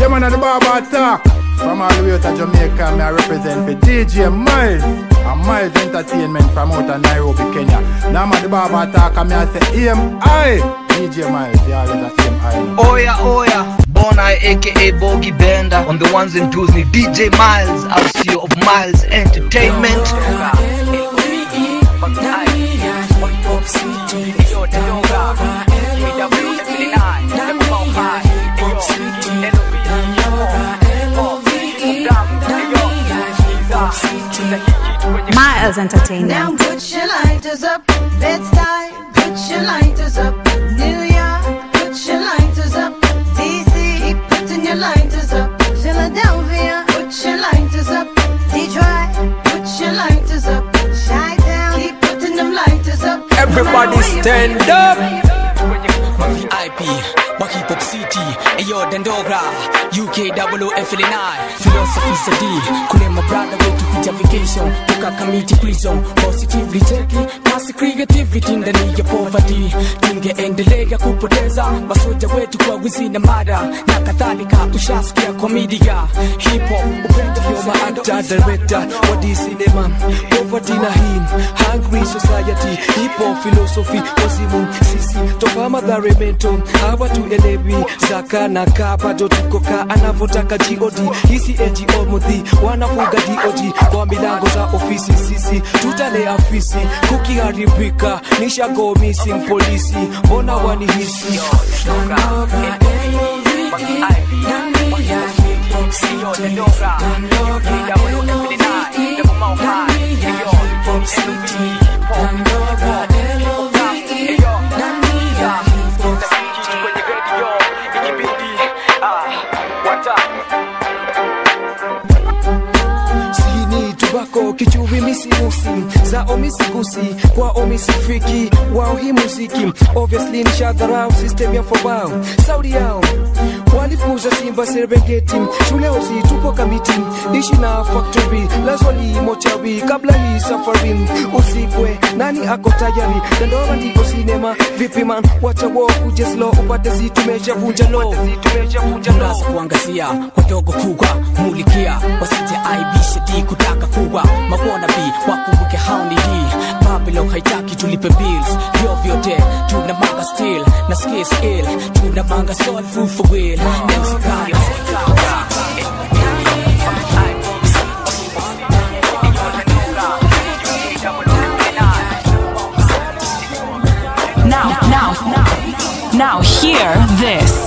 Yeah, man, at the barber talk. From all the way to Jamaica, me I represent for DJ Miles. And Miles Entertainment from out of Nairobi, Kenya. Now I'm at the barber talk, and me I say, AMI. DJ Miles, yeah, always a AMI. Oya oya, Bona aka Bogi Bender on the ones and twos ni DJ Miles, our CEO of Miles Entertainment. Miles Now Entertainment. put your lighters up, it's time. Put your lighters up, New York. Put your lighters up, DC. Putting your lighters up, Philadelphia. Put your lighters up, Detroit. Put your lighters up, Chi-Town. Keep putting them lighters up. Everybody No matter where stand you up. IP, Waki Pop City, Ayo Dandogra, UK WFLNI, Philosophy Sadi, Kule my brother way to kuja vacation, Tuka committee prison, positively cheki, kasi creativity ndani ya poverty, tungeendelea kupoteza masoja wetu kwa wizi na mada na kadhalika, ushasikia komedia, hip hop, upendo ndio maactor, director, wadi cinema, poverty na him, hungry society, hip hop philosophy, wazimu, sisi toka madhare mento hawa tuelewi zaka na kaa bado tukoka anavyotaka god hisi ngo mudhi wanafuga dod kwa milango za ofisi sisi tutalea afisi kukiharibika nishago missing polisi mbona wanihisi sini tubako kichuvi misimusi za omisigusi kwa omisifiki wao hii muziki obviously ni shadharau system ya fobao saudi yao walifuza simba serengeti shule osi tupo kamiti ishi na factory lazwali mochawi kabla hii safari usikwe nani ako tayari dandora ndiko sinema vipi man wacha wo kujeslo upate si tumeshavunja lo mrasa kuangazia wadogo kubwa mulikia wasije aibishe di kutaka kuwa mabona bi wakumbuke hauni di babylon haitaki tulipe bills vyo vyote tuna manga still na skis ill tuna manga soul food for will MC Kama. Now, now, now, now, hear this.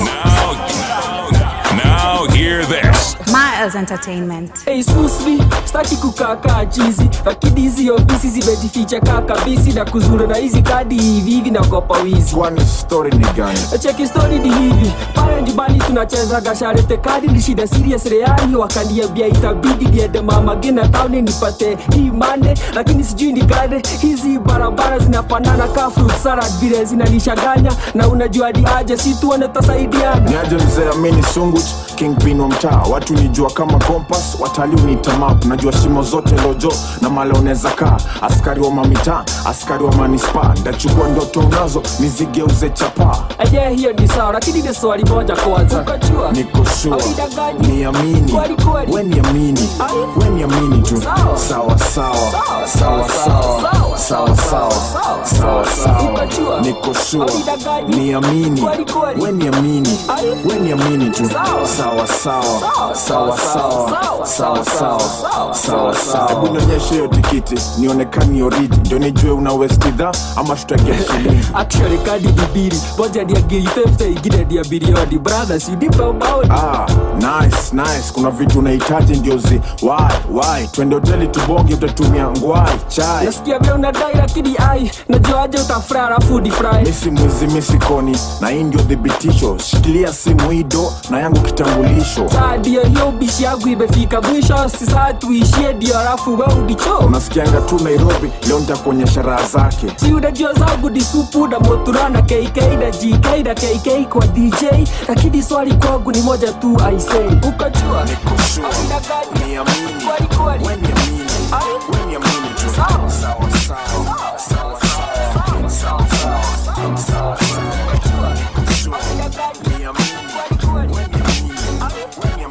Now hear this. Miles Entertainment. Hey, susmi staki kukakaa chizi lakini hizi ofisi zimejificha kaa kabisi na kuzura na hizi kadi hivi hivi nagopa wizi kwani story ni gani cheki stori ni hivi pale nyumbani tunacheza gasharete kadi ni shida serious reali wakaniambia itabidi niende mama gina tauni nipate hii mande lakini sijui ni gane hizi barabara zinafanana ka fruit salad vile zinanishaganya na unajua ni aje si tuone tasaidiana niaje mzee amini sungut kingpin wa mtaa watu nijua kama kompas watalii uniita map najua shimo zote lojo na mala unaweza kaa askari wa mamitaa askari wa manispa ndachukua ndoto unazo nizigeuze chapaa aje hiyo ni sawa lakini ni swali moja kwanza ukajua niko shua Haujidanganyi. niamini Kweli, kweli. we niamini Ai. we niamini tu Sawa. sawa sawa sawa sawa sawa sawa sawa sawa Ukajua. niko shua Haujidanganyi. niamini Kweli, kweli. we niamini Ai. we niamini tu Sawa. sawa sawa Sawa. sawa sawa Sawa. sawa sawa Sawa. sawa sawa hebu nionyeshe hiyo tikiti nionekani oridi ndio nijue una westidha ama tutagia shilingi actually kadi ni mbili moja ni ya ngiri fifty ingine ni ya bilioni brother si nipe ubaoni Ah, nice, nice. Kuna vitu unahitaji ndio zi why, why? Twende hoteli tubonge, utatumia ngwai chai. nasikia vya unadai lakini ai najuaje utafry alafu difry Misi mwizi misi koni, na hii ndio thibitisho. Shikilia simu hido na yangu kitambulisho. saa ndio hiyo ubishi yangu imefika mwisho si saa tuishie ndio alafu we udicho Unasikianga tu Nairobi, leo nitakuonyesha raha zake. si unajua zangu ni supu na motura na kk na gk na kk kwa dj lakini swali kwangu ni moja tu aisei ukajua Niko sure, Haujidanganyi. niamini, Kweli, kweli. we niamini, we niamini tu. Sawa. Sawa, sawa, sawa, sawa, sawa, sawa, sawa, sawa. Niko sure, niamini, we niamini, we niamini.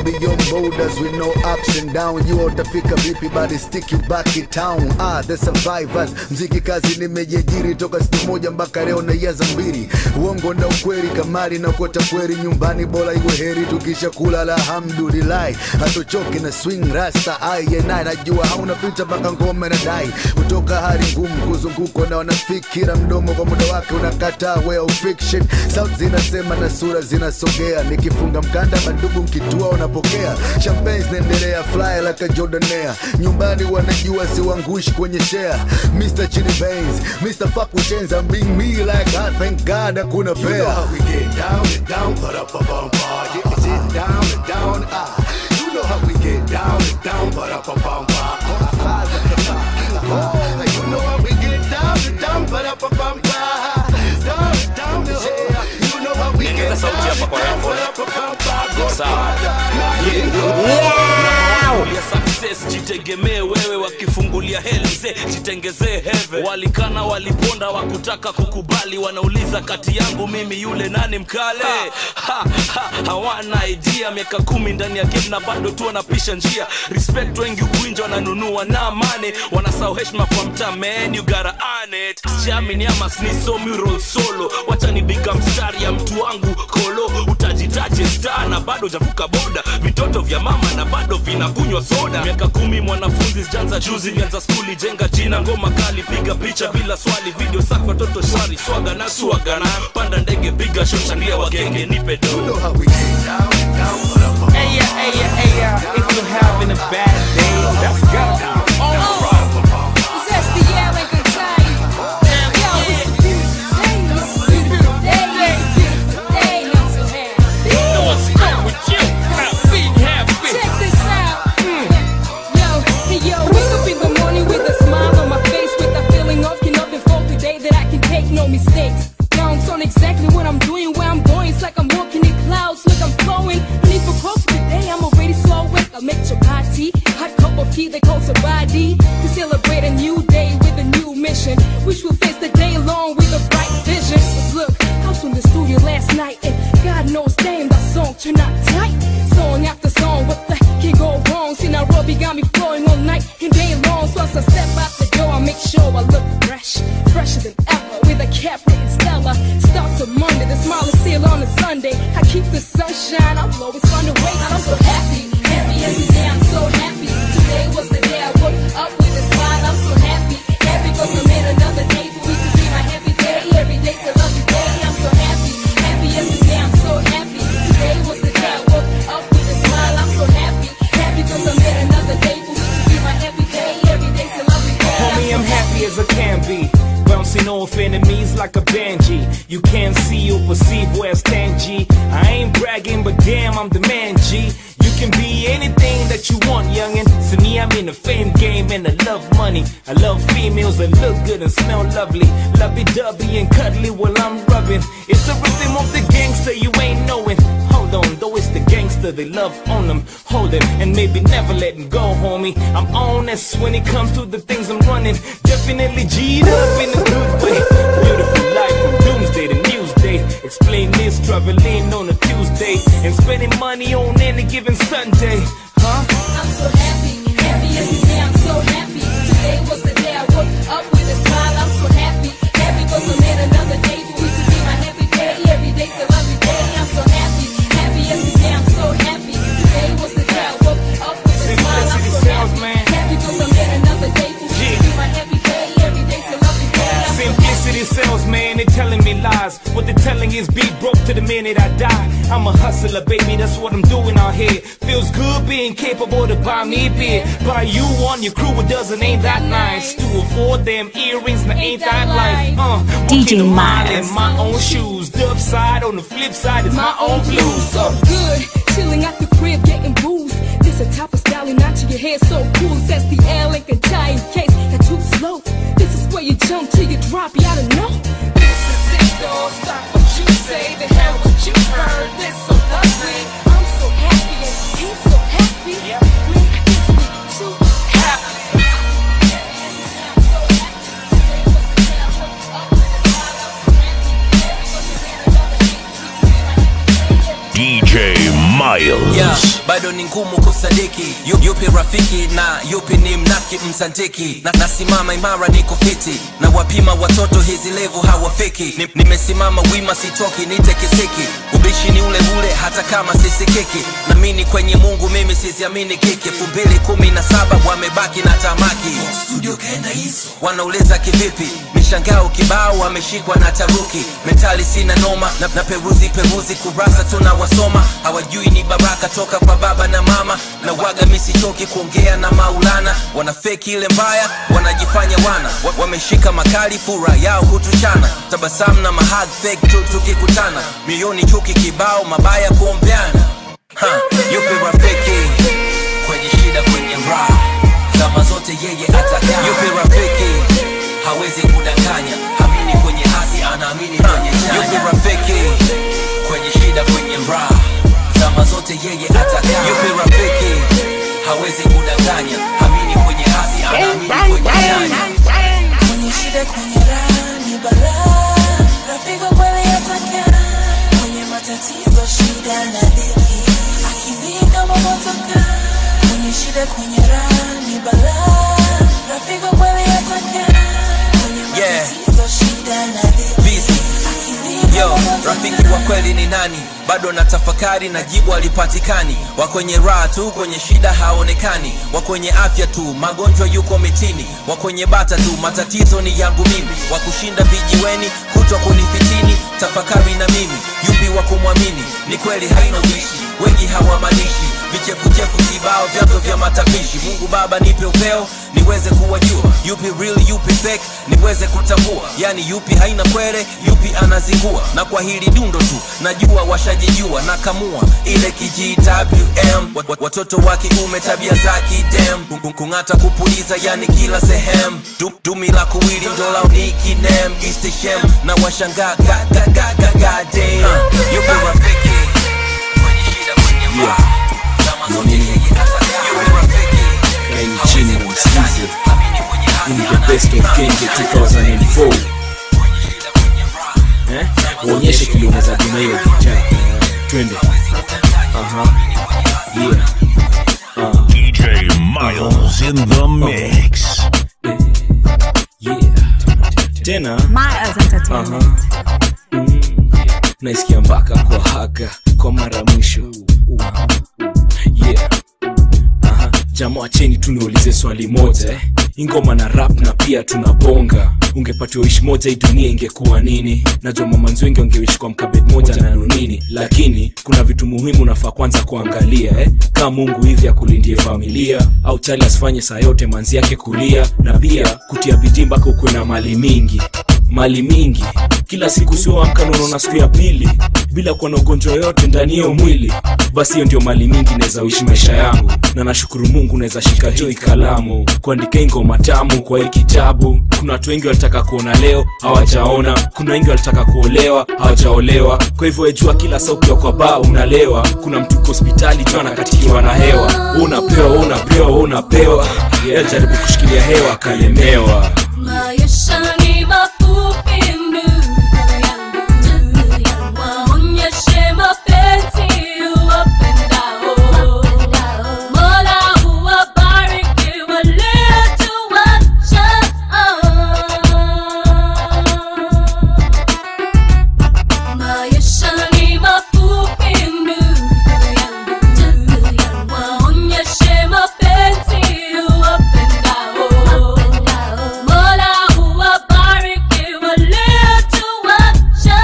beyond borders with no ups and down you utafika vipi bali stick you back in town ah the survivors mziki kazi nimejiajiri toka siku moja mpaka leo naiaza mbili uongo na ukweli kamari na kota kweli nyumbani bora iwe heri tukisha kula alhamdulillahi hatochoki na swing rasta ayenaye najua hauna pita mpaka ngome na dai kutoka hali ngumu kuzungukwa na wanafikira mdomo kwa muda wake unakataa way of fiction sauti zinasema na sura zinasogea nikifunga mkanda mandugu mkitua unapokea champagne zinaendelea fly like a jordanea nyumbani wanajua siwangushi kwenye share Mr. Chili Baines Mr. Fuck with chains I'm being me like God thank God hakuna pair You know how we get down and down, put up a bumper. Yeah, sit down and down, ah. You know how we get down and down, put up a bumper. You know how we get down and down, put up a bumper. Down and down, yeah. You know how we get down and down, put up a bumper. ya success jitegemee wewe wakifungulia heli mzee jitengezee heve walikana waliponda wakutaka kukubali wanauliza kati yangu mimi yule nani mkale ha, ha, hawana idea miaka kumi ndani ya game na bado tu wanapisha njia respect wengi ukwinja wananunua na mane wanasahau heshima kwa mtaa man you gotta earn it jamini ama snisomi roll solo wacha nibiga mstari ya mtu wangu kolo utajitaje star na bado javuka boda vitoto vya mama na bado vinakunywa soda miaka kumi mwanafunzi sijanza juzi nianza skuli jenga jina ngoma kali piga picha bila swali video safi watoto shwari swaga na swaga na panda ndege piga show shangilia wagenge nipe do Hey yeah, hey yeah, hey yeah. If you're having a bad day, that's go. Mistakes. Bounce on exactly what I'm doing, where I'm going. It's like I'm walking in clouds, look, I'm flowing. And if for coffee today, I'm already so awake. I'll make chapati, hot cup of tea, they call sabadi. To celebrate a new day with a new mission, which will face the day long with a bright vision. 'Cause look, I was in the studio last night, and God knows, damn, that song turned out tight. Song after song, what the heck can go wrong? See, Nairobi got me flowing all night and day long. So as I step out the door, I make sure I look fresh, fresher than ever, with a cap rated Stella. Starts on Monday, the smile is still on a Sunday. I keep the sunshine, I'll always find a way. I'm so happy, happy every day. I'm so happy. Today was the day I woke up with a smile. I'm so happy, happy 'cause I made another day for me to be my happy day. Every day's a lovely day. I'm so happy, happy every day. I'm so happy. Today was the day I woke up with a smile. I'm so happy, happy 'cause I made another day for me to be my happy day. Every day's a lovely day. Homie, I'm happy as I can be. Bouncing off enemies like a banshee. You can't see or perceive where I stand, G. I ain't bragging, but damn, I'm the man, G. You can be anything that you want, youngin'. So me, I'm in the fame game and I love money. I love females that look good and smell lovely. Lovey-dovey and cuddly while I'm rubbing. It's a rhythm of the gangster you ain't knowing. Hold on, though it's the gangster, they love on them. Hold it and maybe never let him go, homie. I'm honest when it comes to the things I'm running. Definitely G'd up in a good way. Beautiful life from doomsday to newsday. Explain this, traveling on a Tuesday. And spending money on any given Sunday. Huh? I'm so happy, happy every day. I'm so happy. Today was the day I woke up with a smile. I'm so happy, happy 'cause I made another day for me to be my happy day. Every day's a lovely day. I'm so happy, happy every day. I'm so happy. Today was the day I woke up with a smile. I'm so happy, happy 'cause I made another day for me to be my happy day. Every day's a lovely day. I'm so Simplicity sells, man, they telling me lies. What they're telling is be broke to the minute I die. I'm a hustler, baby, that's what I'm doing out here. Feels good being capable to buy me beer. Buy you one, your crew a dozen, ain't that nice? To afford them earrings, now ain't that life? Uh, DJ walking a mile Miles. in my own shoes. The upside on the flip side is my own blues. so Uh, good. Chilling at the crib, getting boozed. This a type of style, not to your hair so cool. Says the L and can tie in case you're too slow. This is where you jump till you drop, you gotta know. This is it, don't stop what you say. The hell what you heard. This so lovely. I'm so happy and he's so happy. Man, this me too happy. DJ Miles. yeah, bado ni ngumu kusadiki Yu- yupi rafiki na yupi ni mnafiki msantiki na, nasimama imara niko fiti na wapima watoto hizi levu hawafiki Ni- nimesimama wima sitoki nite kisiki ubishi ni ule ule hata kama sisikiki namini kwenye mungu mimi siziamini kiki elfu mbili kumi na saba wamebaki na tamaki studio kaenda hizo wanauliza kivipi mishangao kibao wameshikwa na taruki mentali sina noma na, na peruzi peruzi kurasa tunawasoma hawajui ni baraka toka kwa baba na mama na waga misichoki kuongea na maulana wanafeki ile mbaya wanajifanya wana wa, wameshika makali fura yao hutuchana tabasamu na mahag fake tu tukikutana mioyoni chuki kibao mabaya kuombeana Ha, yupi rafiki kwenye shida kwenye raha zama zote yeye atakaa yupi rafiki hawezi kudanganya hamini kwenye hasi anaamini kwenye chanya yupi rafiki kwenye shida kwenye raha zama zote yeye atakaa yupi rafiki hawezi kudanganya hamini kwenye hasi anaamini kwenye chanya Kwenye shida kwenye raha ni balaa, rafiki kweli atakaa. Kwenye matatizo shida na dhiki, akimbia kama motoka. Kwenye shida kwenye raha ni balaa, rafiki kweli atakaa. Kwenye Yeah. matatizo shida na dhiki, Busy. akimbia Yo, kama motoka. rafiki wa kweli ni nani bado na tafakari na jibu alipatikani wa kwenye raha tu kwenye shida haonekani wa kwenye afya tu magonjwa yuko mitini wa kwenye bata tu matatizo ni yangu mimi wa kushinda vijiweni kutwa kunifitini tafakari na mimi yupi wa kumwamini ni kweli haina ubishi wengi hawamanishi vichefuchefu kibao vyanzo vya matapishi mungu baba nipe upeo niweze kuwajua yupi real yupi fake niweze kutambua yani yupi haina kwere yupi anazingua na kwa hili dundo tu najua washajijua na kamua ile kijwm Wat- wat- watoto wa kiume tabia za kidem Kung- kung- kung'ata kupuliza yani kila sehemu Du- dumi la kuwili ndolao ni kinem istishem na washangaa ga- ga- ga- ga- ga- damn. yupi rafiki kwenye shida kwenye raha Zama zote yeye atakaa. Yupi rafiki kaini chini msikize Hii ni the best of Kenge 2004 eh? uonyeshe kile unaweza bina hiyo gitaa twende aha yeah uh. DJ Miles in the mix. tena Miles Entertainment. Mm. naisikia mpaka kwa haga kwa mara mwisho yeah. Aha. jamaa cheni tu niulize swali moja eh? ingoma na rap na pia tunabonga ungepatiwa ishi moja hii dunia ingekuwa nini najua mamanzi wengi wangeishi kwa mkabet moja na nunini lakini kuna vitu muhimu nafaa kwanza kuangalia eh? kama mungu hivi akulindie familia au chali asifanye saa yote manzi yake kulia na pia kutia bidii mpaka ukuwe na mali mingi mali mingi kila siku sioamka naona siku ya pili bila kuwa na ugonjwa yoyote ndani hiyo mwili basi hiyo ndio mali mingi naweza uishi maisha yangu na nashukuru mungu naweza shika joi kalamu kuandika hii ngoma tamu kwa hii kitabu kuna watu wengi walitaka kuona leo hawajaona kuna wengi walitaka kuolewa hawajaolewa kwa hivyo wejua kila saa ukiwa kwa baa unalewa kuna mtu uko hospitali jua anakatikiwa na hewa Wewe unapewa wewe unapewa wewe unapewa yeah, jaribu kushikilia hewa akalemewa Maisha ni mafupi ndugu yangu, waonyeshe mapenzi uwapendao. Mola huwabariki waliotuacha. Maisha ni mafupi ndugu yangu, waonyeshe mapenzi uwapendao. Mola huwabariki waliotuacha.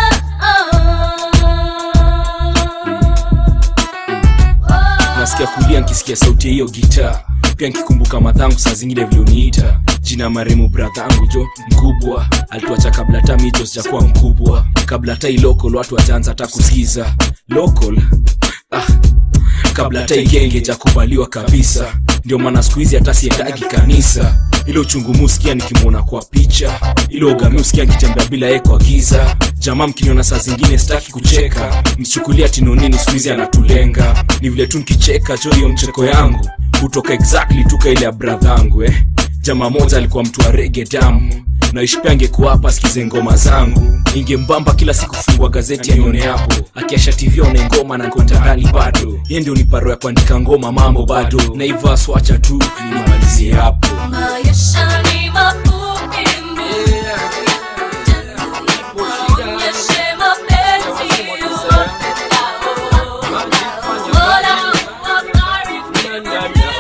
nasikia kulia nkisikia sauti ya hiyo gitaa pia nkikumbuka madhangu saa zingine vilioniita jina maremu bradhangu jo mkubwa alituacha kabla hata mito sijakuwa mkubwa kabla hata ilokol watu wajaanza hata kusikiza lokol ah, kabla hata igenge jakubaliwa kabisa ndio maana siku hizi hata siendagi kanisa ile uchungu muskia nikimwona kwa picha ile ugami usikia nikitembea bila ye kwa giza jamaa mkiniona saa zingine sitaki kucheka mchukulia tinonini siku hizi anatulenga ni vile tu nkicheka jo hiyo mcheko yangu hutoka exactly tuka ile ya bradhangu eh jamaa moja alikuwa mtu wa rege damu naishpia angekuwa hapa asikize ngoma zangu ingembamba kila siku fungua gazeti anione hapo akiasha tv aone ngoma na kontandani bado ye ndio ni paro ya kuandika ngoma mambo bado naiva swacha tu nimalizie hapo Maisha ni mafupi mno. Onyeshe mapenzi Bora wafari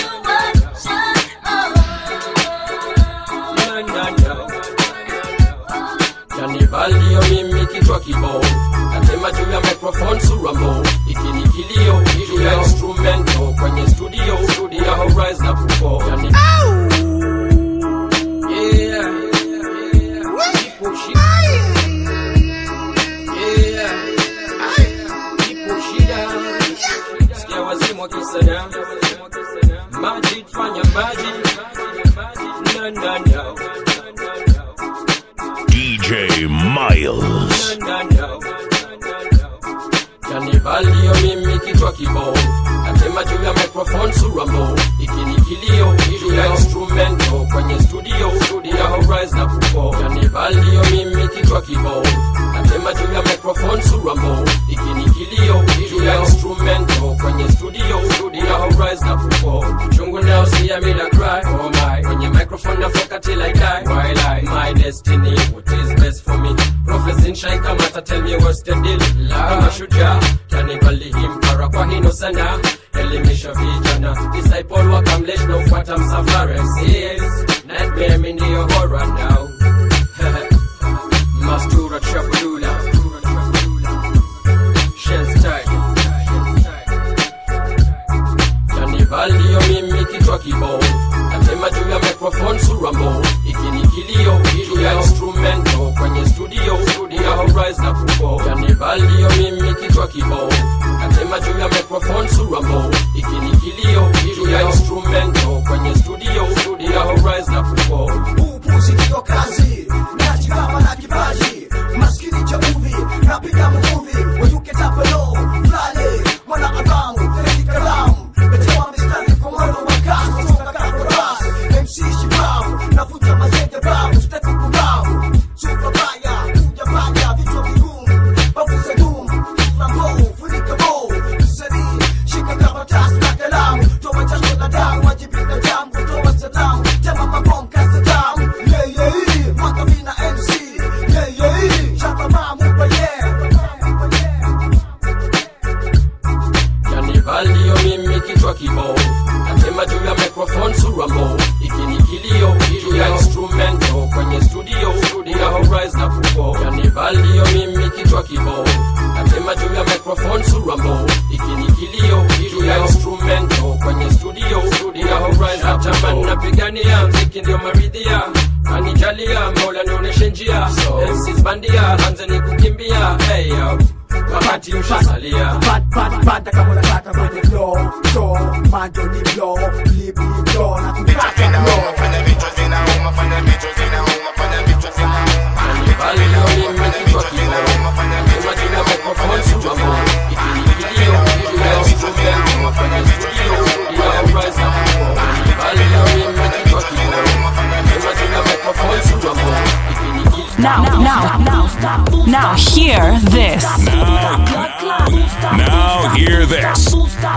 Kanibalio mimi kichwa kibao Nasema juu ya microphone surambo Iki ni kilio juu ya instrumento Kwenye studio studio horizon na kupo Yani Yeah Ipo shida Yeah Ipo shida Sikia wazimu wakisana Majid fanya majid Na na na DJ Miles. Kanibalio mimi kichwa kibao Nasema juu ya microphone surambo Iki ni kilio juu ya instrumento Kwenye studio studio horizon na kupo Kanibalio mimi kichwa kibao Nasema juu ya microphone surambo Iki ni kilio juu ya instrumento Kwenye studio studio horizon na kupo Chungu now see I made a cry Oh my Kwenye microphone nafoka till I die While I my destiny What is best for me Prophecy nshai kamata tell me what's the deal Kama shujaa Kanibali himpara kwa hino sana Elimisha vijana Disciple wakamlesh na ufuata msafara Yes Nightmare mi ndiyo horror now Mastura Trabulula Shells tight Kanibalio mimi kichwa kibao Nasema juu ya microphone surambo Iki ni kilio juu ya instrumento Kwenye studio studio horizon na kupo Kanibalio mimi kichwa kibao Nasema juu ya microphone surambo Iki ni kilio juu ya instrumento Kwenye studio studio horizon na kupo upuzi ndiyo kazi najigamba na kipaji maskini cha uvi napiga muvi wetuke tapelo flale mwana adamu kalamu metewa mistari kwa mwendo wa kasi kutoka kakoras mc shibabu navuta mazenge babu step kubabu super baya kuja baya vichwa vigumu babu za dumu mambo funika bo msanii shika karatasi na kalamu toa jasho la damu wajibika jambo toa salamu tema mabom kasa damu yeah yeah mwaka vina mc yeah yeah chapa mamu pa yeah Kanibalio mimi kichwa kibao Nasema juu ya microphone surambo Iki ni kilio juu ya instrumento Kwenye studio studio horizon na kupo Kanibalio mimi kichwa kibao Nasema juu ya microphone surambo Iki ni kilio juu ya instrumento Kwenye studio studio horizon na kupo napigania mziki ndio maridhia Anijalia mola nionyeshe njia MCs bandia anzeni kukimbia hey yo wakati ushasalia pata kama unataka kwenye flow show majo ni blow lip ni blow na kutaka blow fanya vichwa zinauma fanya vichwa zinauma fanya vichwa zinauma Now, now, now, now, hear this. Now hear this.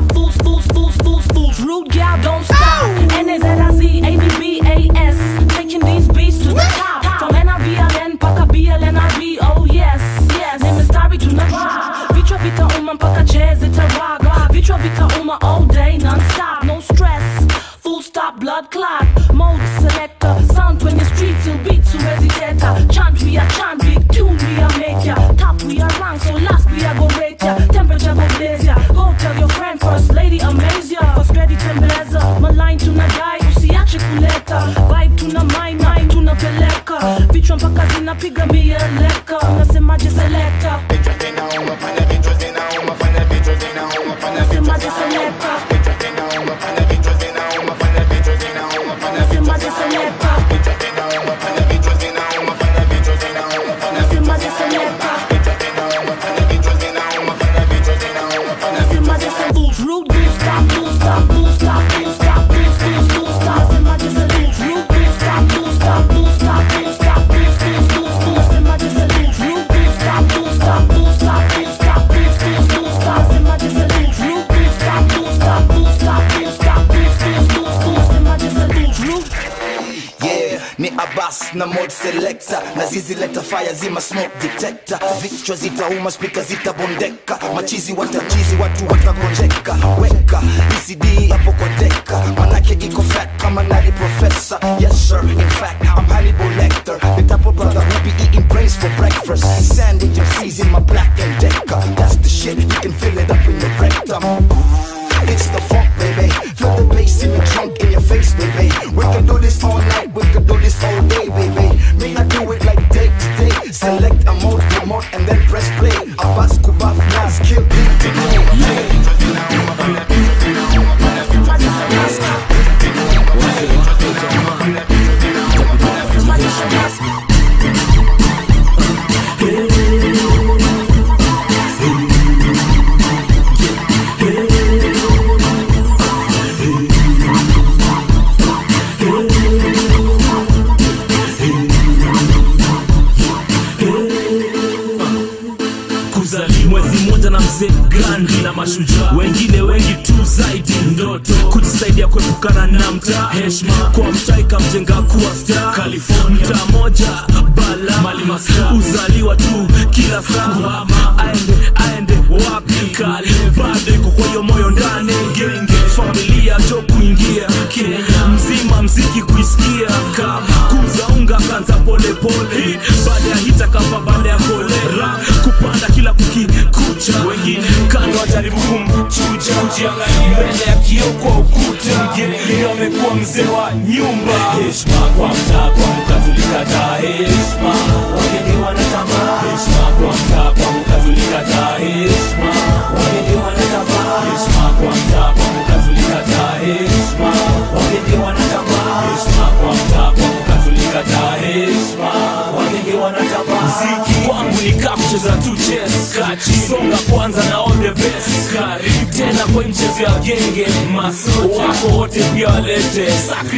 Rude gal, don't stop. N-A-Z-I-Z-A-B-B-A-S. Taking these beats to the top. From NRBLN mpaka BLNRB. Oh yes, yes. Name is Dari tunavaa. Vichwa vitauma mpaka jazz zitaraga. Vichwa vitauma all day non-stop. No stress. Full stop, blood clot. Mode selector. Sound when the streets will beat to residenta. Chant we are chant, big tune we are make ya. Top we are rank, so last we are go rate ya. Temperature go blaze ya. Go tell your friend first lady amaze ya. First ready tembeleza. Maline tunadai usiache kuleta. Vibe tuna mind, mind tunapeleka. Vichwa mpaka zinapiga mieleka. Unasemaje selector? Unasemaje selector? Unasemaje selector? Unasemaje selector? Unasemaje selector? Rude, don't stop, don't stop, don't stop, don't stop, don't stop, don't stop. Unasemaje selector? Rude, na mod selector na zizi leta fire zima smoke detector vichwa zitauma spika zitabondeka machizi watachizi watu watagonjeka weka ECD hapo kwa deka manake iko fat kama nani professor yes sir in fact I'm Hannibal Lecter the type of brother who be eating brains for breakfast sandwich and freeze in my black and decker that's the shit you can feel it up in your rectum it's the funk, baby. Feel the bass in the trunk in your face, baby. We can do this all night, we can do this all day, baby. Me, I do it like day to day. Select a mode, promote, and then press play. Abbas, Kubaf, Nas, kill beat, kuzali mwezi mmoja na mzee grandi na mashujaa wengine wengi tu zaidi ndoto kujisaidia kuepukana na mtaa heshma kwa mtaa ikamjenga kuwa star california mtaa moja bala mali maska uzaliwa tu kila saa kuhama aende aende wapi kale bado iko kwa hiyo moyo ndani genge familia jo kuingia kenya mzima mziki kuisikia kama kuza unga kanza polepole baada ya hita kapa baada ya kolera kupanda kila kukikucha wengine kando wajaribu kumchuja kujiangalia mbele ya kio kwa ukuta mgeni amekuwa mzee wa nyumba heshima kwa mtaa kwa mkatulikataa heshima wageni wanatamaa heshima kwa mtaa kwa mkatulikataa heshima wageni wanatamaa heshima kwa mtaa kwa mkatulikataa heshima wageni wanatamaa heshima kwa mtaa kwa mkatulikataa heshima wageni wanatamaa mziki kwangu ni kaa kucheza tu chess kachi songa kwanza na all the best karibu tena kwa mchezo ya genge maso wako wote pia walete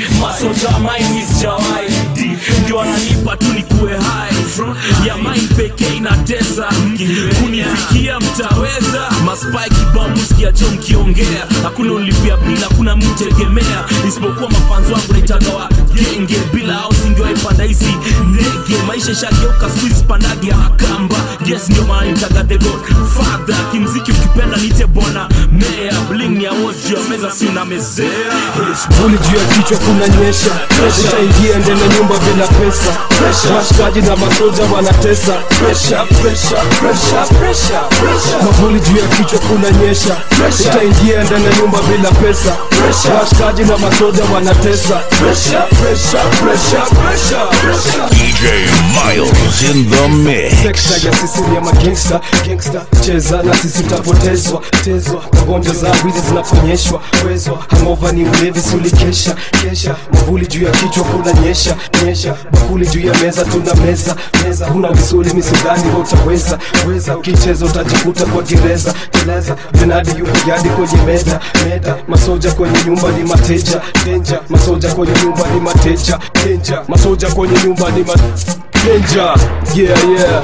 masoja mine is jawai ndio wananipa tu nikuwe hai ya mine pekee inatesa kunifikia mtaweza maspai kibamuskia cho mkiongea hakuna ulipia bila hakuna mtegemea isipokuwa mafanzi wangu naitagawa genge bila au singiwaipanda hizi ndege maisha ishageuka skuizi pandage kamba yes ndio maana nitaga the god father kimziki ukipenda nite bwana mea bling ni awoji ya meza si unamezea Vuli juu ya kichwa kuna nyesha utaingia ndani ya nyumba bila pesa washikaji na masoja wanatesa Pressure, pressure, pressure, pressure. mavuli juu ya kichwa kuna nyesha utaingia ndani ya nyumba bila pesa washikaji na masoja wanatesa Pressure, pressure, pressure, pressure, pressure. DJ Miles in the mix. sekta ya sisi ni ya magangsta gangsta cheza na sisi utapotezwa tezwa magonjwa za wizi zinaponyeshwa wezwa hangova ni ulevi siulikesha kesha mavuli juu ya kichwa kuna nyesha nyesha bakuli juu ya meza tuna meza meza huna misuli misidhani wa utaweza weza ukicheza utajikuta kwa gereza teleza benadi yuko yadi kwenye meda meda masoja kwenye nyumba ni mateja denja masoja kwenye nyumba ni mateja denja masoja kwenye nyumba ni ma Danger, yeah yeah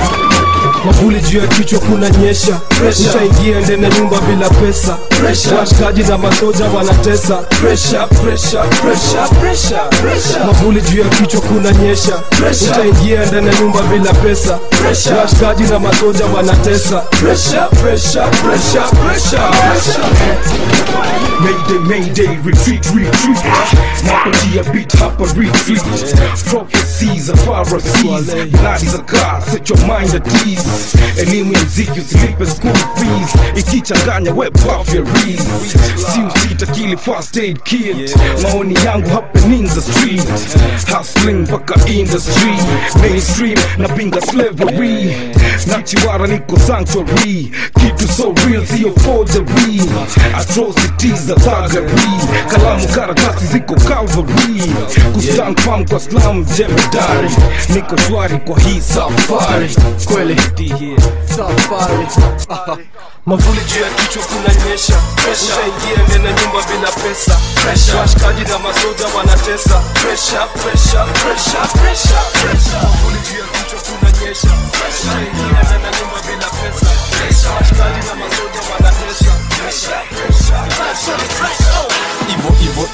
mavuli juu ya kichwa kuna nyesha utaingia ndani ya nyumba bila pesa washikaji na masoja wanatesa Pressure, pressure, pressure, pressure, pressure. mavuli juu ya kichwa kuna nyesha utaingia ndani ya nyumba bila pesa washikaji na masoja wanatesa Pressure, pressure, pressure, pressure, pressure. Mayday, mayday, retreat, retreat Napatia beat hapa retreat Prophecies of pharisees Bloody za car, set your mind at ease Elimu ya mziki usilipe school fees Ikichanganya web puff ya read Si usita kili first aid kit Maoni yangu happening the street Hustling mpaka industry Mainstream napinga slavery Nachiwara niko sanctuary Kitu so real siyo forgery Atrocities za thuggery Kalamu karatasi ziko Calvary Kustand firm kwa slam jemedari Niko shwari kwa hii safari Kweli safari mavuli juu ya kichwa kuna nyesha utaingia ndani ya nyumba bila pesa washikaji na masoja wanatesa Pressure, pressure, pressure, pressure, pressure. mavuli juu ya kichwa kuna nyesha utaingia ndani ya nyumba bila pesa washikaji na masoja wanatesa Pressure, pressure, pressure, pressure. Ivo Ivo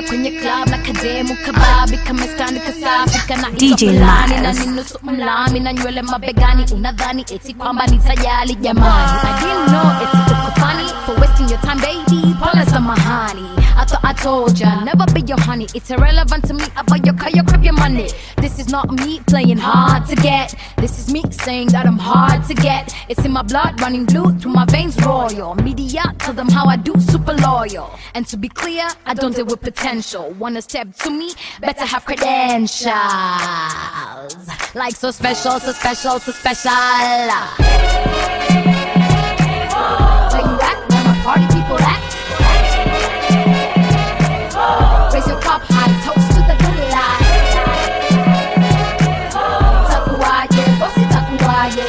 naingia kwenye club na kademu kababi kamestandi kasafi kana DJ fulani na Miles. ni nusu mlami na nywele mabegani unadhani eti kwamba nitajali jamani I didn't know it's tuko funny for wasting your time baby pole samahani I thought I told ya never be your honey it's irrelevant to me about your car your crap your money this is not me playing hard to get this is me saying that I'm hard to get it's in my blood running blue through my veins royal media tell them how I do super loyal and to be clear I don't deal with potential wanna step to me better have credentials like so special so special so special where you at where my party people at raise your cup high toast to the good life takuwaje bosi takuwaje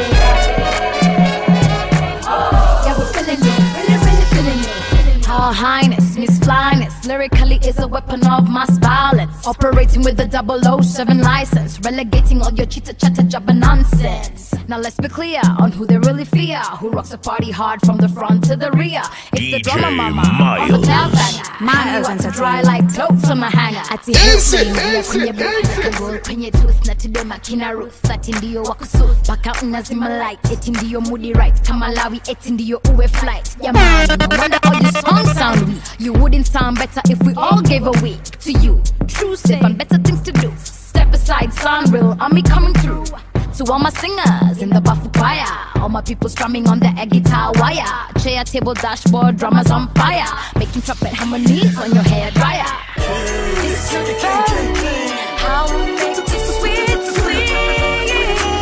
yeah we're feeling it really really feeling it her highness miss flyness lyrically is a weapon of mass violence operating with a 007 license relegating all your chitter chatter jabber nonsense now let's be clear on who they really fear who rocks the party hard from the front to the rear it's the drama mama on the tail banger Miles Miles to dry like clothes on a hanger ati Dance it, hillsing, dance kwenye it, booth kagol kwenye tooth na tudema kina ruth ati ndio wakusuth mpaka unazima light eti ndio moody right kama lawi eti ndio uwe flight jamani no wonder all your songs sound weak you wouldn't sound better if we all gave a week to you true sip and better things to do step aside sound real on me coming through to all my singers in the Bafu choir, all my people strumming on the air guitar wire, chair, table, dashboard, drummers on fire, making trumpet harmonies on your hair dryer. It's your family, how we make it sweet, sweet.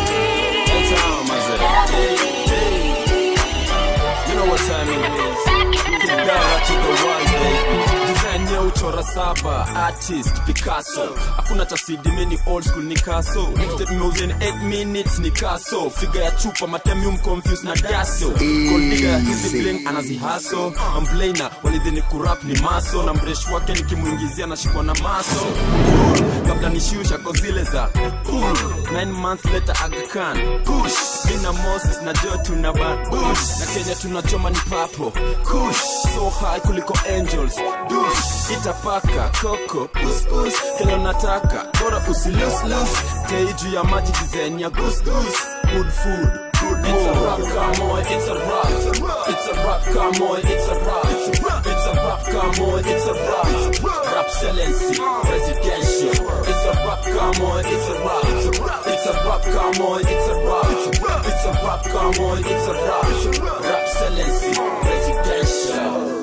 You know what time it is. Kidara to the world, baby. Design ya uchora saba artist picasso hakuna cha CD mini old school ni kaso Mixtape imeuza in 8 minutes ni kaso figa ya chupa matemium confused na daso Gold digger ya hizi bling anazihaso amblaina walidhini kurap ni maso na mresh wake nikimuingizia nashikwa na maso kabla nishiusha ko zile za cool. Nine months later Aga Khan push Bina Moses na Joe tuna bush na Kenya tunachoma ni papo kush so high kuliko angels dush itapaka koko pus pus kile unataka bora usilus lus tei juu ya maji design ya goose goose good food good it's a rap come on it's a rap it's a rap come on it's a rap it's a rap come on it's a rap rap excellency presidential it's a rap come on it's a rap it's a rap come on it's a rap it's a rap come on it's a rap rap excellency presidential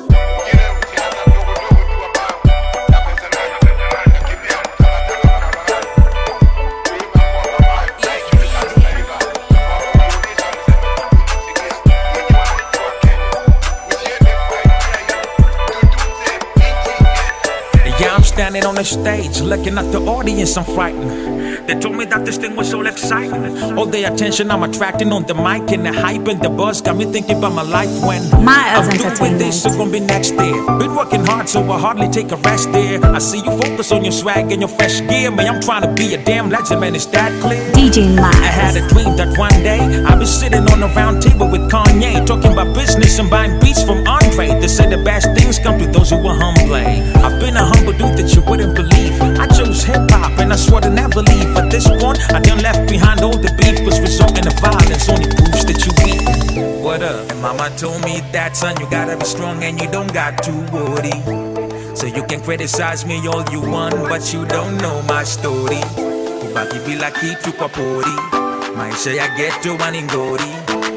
Yeah, I'm standing on the stage, looking at the audience, I'm frightened. They told me that this thing was so exciting. All the attention I'm attracting on the mic and the hype and the buzz got me thinking about my life when Miles I'm doing this, so gonna be next there. Been working hard, so I hardly take a rest there. I see you focus on your swag and your fresh gear, man. I'm trying to be a damn legend, man. Is that clear? DJ Miles. I had a dream that one day I'll be sitting on a round table with Kanye, talking about business and buying beats from Andre. They say the best things come to those who are humble. I've been a humble dude that you wouldn't believe. I chose hip hop and I swore to never leave. At this point, I done left behind all the beef, was resulting to violence. Only proves that you weak. What up? And mama told me that son, you gotta be strong and you don't got to worry. So you can criticize me all you want, but you don't know my story. Kubaki bila kitu kwa pori, maisha ya ghetto waningori.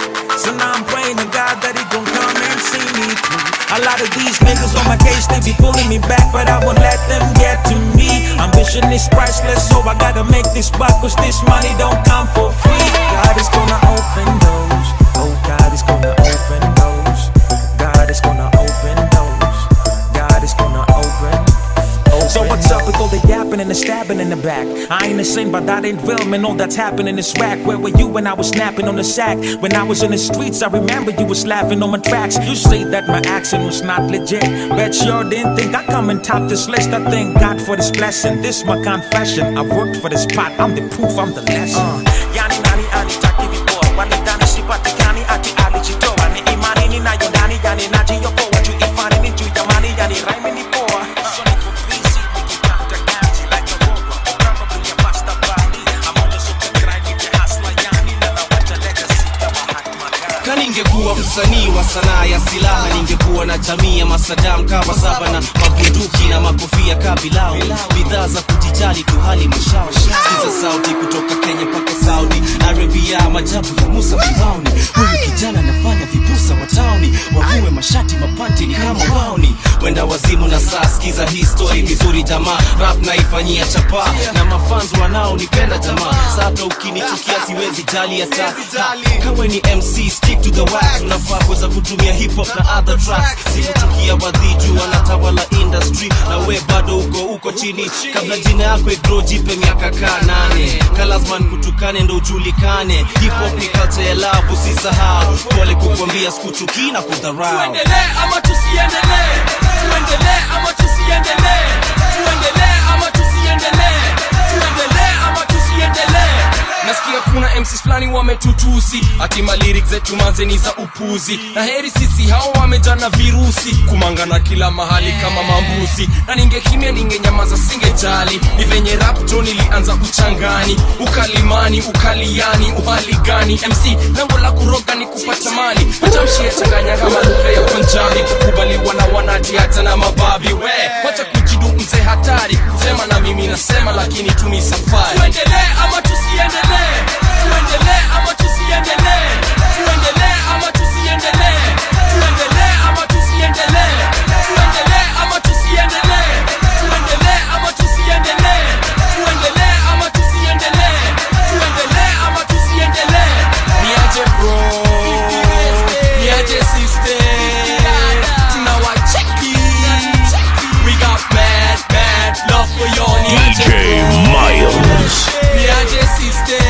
So now I'm praying to God that he gon' come and see me through. A lot of these niggas on my case, they be pulling me back, but I won't let them get to me. Ambition is priceless, so I gotta make this buck, cause this money don't come for free. God is gonna open doors. Oh, God is gonna open doors. God is gonna open doors. God is gonna open. So what's up with all the yapping and the stabbing in the back? I ain't the same, but that ain't real, man. All that's happening is whack. Where were you when I was snapping on the sack? When I was in the streets, I remember you was laughing on my tracks. You say that my accent was not legit. Bet sure didn't think I come and top this list. I thank God for this blessing. This my confession. I worked for this pot. I'm the proof. I'm the lesson. Yani nani anitaki vipoa wanidhani sipatikani ati alijitoa ni imani ninayo ndani yani najiokoa juu ifani ni juu ya mali yani raimi ni poa so niko busy msanii wa sanaa ya silaha ningekuwa na jamii ya masadam kawa saba na mabunduki na makofia kabilau bidhaa za kujijali tu hali mashauri sikiza sauti kutoka kenya mpaka saudi arabia majabu ya musa firauni huyu kijana anafanya vibusa wa tauni wavue mashati mapanti ni kama wauni wenda wazimu na saa skiza hii story vizuri jamaa rap naifanyia chapa na mafans wanaonipenda jamaa sata ukinichukia siwezi jali hata kawe ni mc stick to the wax unafaa kuweza kutumia hip hop na other tracks sikuchukia wadhiju wanatawala industry na we bado uko uko chini kabla jina yako igro jipe miaka kaa nane kalasman kutukane ndo ujulikane hip hop ni culture ya love usisahau pole kukwambia sikuchukii na kudharau tuendelee ama tusiendelee tuendelee ama tusiendelee tuendelee ama tusiendelee tuendelee ama tusiendelee nasikia kuna mcs fulani wametutusi hatima lyrics zetu manze ni za upuzi na heri sisi hao wamejana virusi kumangana kila mahali kama mambuzi na ningekimya ningenyamaza singejali ni venye rapto nilianza uchangani ukalimani ukaliani uhali gani mc lengo la kuroga ni kupata mali matamshi ya changanya kama lugha ya punjabi kukubaliwa na wanati hata na mababi we wacha kujidu mzee hatari kusema na mimi nasema lakini tu ni safari tuendelee ama tusiendelee tuendelee ama tusiendelee tuendelee ama tusiendelee tuendelee ama tusiendelee tuendelee ama tusiendelee tuendelee ama tusiendelee tuendelee ama tusiendelee tuendelee ama tusiendelee niaje bro niaje sister tunawacheki we got mad mad love for you niaje DJ bro Miles. niaje sister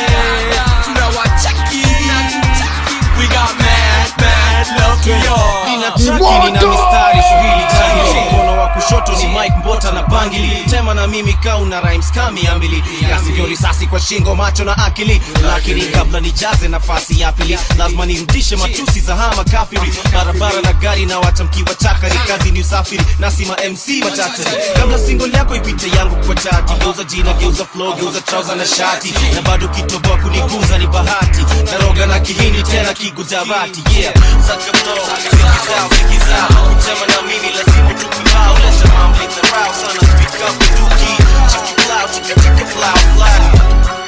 tunawacheki we got mad mad love for you nina traki nina mistari subili jangili mkono wa kushoto ni mike mbota na bangili tema na mimi kau na rhymes kami ambili yasivyo risasi kwa shingo macho na akili lakini kabla nijaze nafasi ya pili lazima nirudishe matusi za hama kafiri barabara na gari na watamkiwa chakari kazi ni usafiri nasima mc matachari kabla single yako ipite yangu kwa chati geuza jina geuza flow geuza trouser na shati na bado kitoboa kuniguza ni bahati naroga na kihindi tena kigujarati yeah Suck a blow, zikizao zikizao kutema na mimi lazima tukibao leta mambo dharau sana speak up duki chiki flow chiki chiki flow flow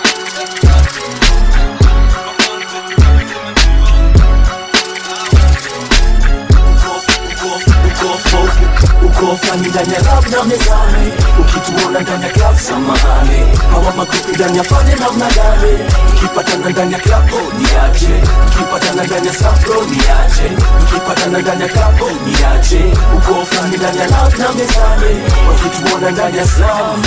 uko flani ndani ya lab na mezani ukituona ndani ya club samahani hawa magrupi ndani ya fane namna gani tukipatana ndani ya club oh, ni aje tukipatana ndani ya sapro ni aje tukipatana ndani ya club oh, ni aje uko flani ndani ya lab na mezani wakituona ndani ya slam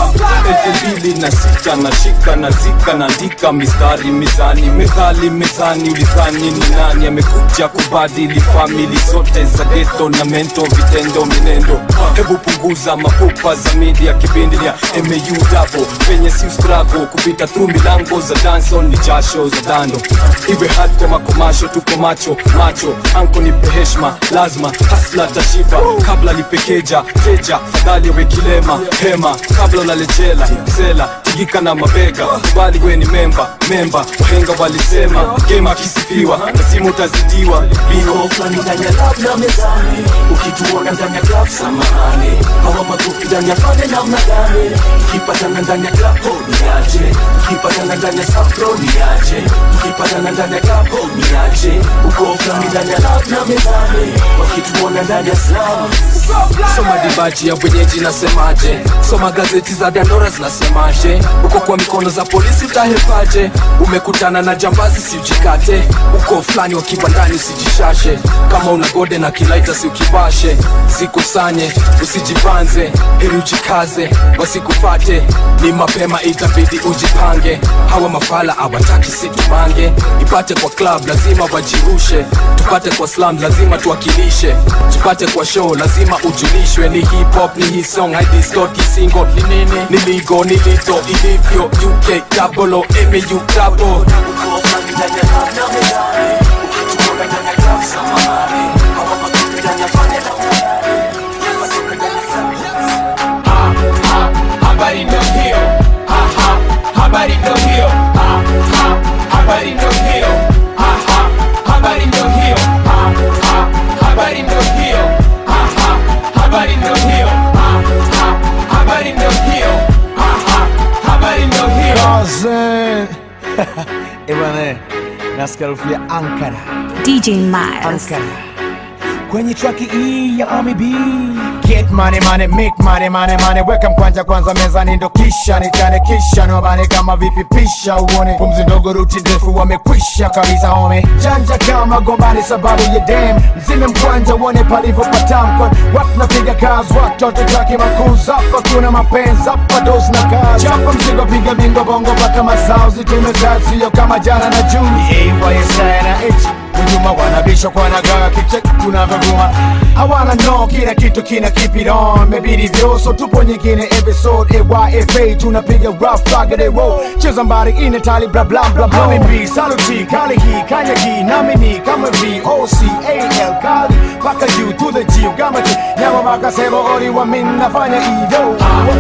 elfu mbili na sita nashika na zika naandika mistari mizani methali mezani ulidhani ni nani amekuja kubadili famili zote za geto na mento vitendo minendo hebu punguza mapupa za media kipindi ya mau dabo penye si strago kupita tu milango za danson ni jasho za dando iwe hard kwa makomasho tuko macho macho anko nipe heshma lazima hasla tashiba kabla lipekeja teja fadhali awe kilema hema kabla unalejela sela tigika na mabega kubali we ni memba memba wahenga walisema gema akisifiwa lazima utazidiwa Uko flani ndani ya lab na mezani ukituona ndani ya club samahani hawa magrupi ndani ya fane namna gani tukipatana ndani ya club oh, ni aje tukipatana ndani ya sapro ni aje tukipatana ndani ya club oh, ni aje uko flani ndani ya lab na mezani wakituona ndani ya slam soma dibaji ya wenyeji nasemaje soma gazeti za dandora zinasemaje uko kwa mikono za polisi utahepaje umekutana na jambazi siujikate uko fulani wa kibandani usijishashe kama una gode na kilaita si ukibashe zikusanye usijibanze heri ujikaze wasikufate ni mapema itabidi ujipange hawa mafala awataki situmange ipate kwa club lazima wajirushe tupate kwa slam lazima tuwakilishe tupate kwa show lazima ujulishwe ni hip hop ni hii song haidistort single ni nini niligo nilito ilivyo uk double o mu double habari ndo hiyo Ha, ha, habari ndo hiyo Ha, ha, habari ndo hiyo Ha, ha, habari ndo hiyo nasikia harufu ya ankara DJ Miles. ankara kwenye traki hii ya Army B Get money money make money money money weka mkwanja kwanza mezani ndo kisha nichane kisha nobane kama vipi pisha uone pumzi ndogo ruti ndefu wamekwisha kabisa home janja kama gombani sababu ya dem mzime mkwanja uone palivyopatamkwa watu napiga kazi watoto taki makuza hapa kuna mapenzi hapa dozi na kazi chapa mzigo piga bingo bongo mpaka masauzi tumezaa sio kama jana na juni AYSI na H Nyuma wanabisha kwa nagaa kicheki tunavyovuma hawana no kila kitu kina keep it on mebidi vyoso tupo nyingine episode AYFA tunapiga rough fagade roll cheza mbari ine tali bla bla bla bla Hami B saluti kali hii kanya hii nami ni kama V O C A L kali paka juu to the G gama G nyama maka sebo ori wa min nafanya hivyo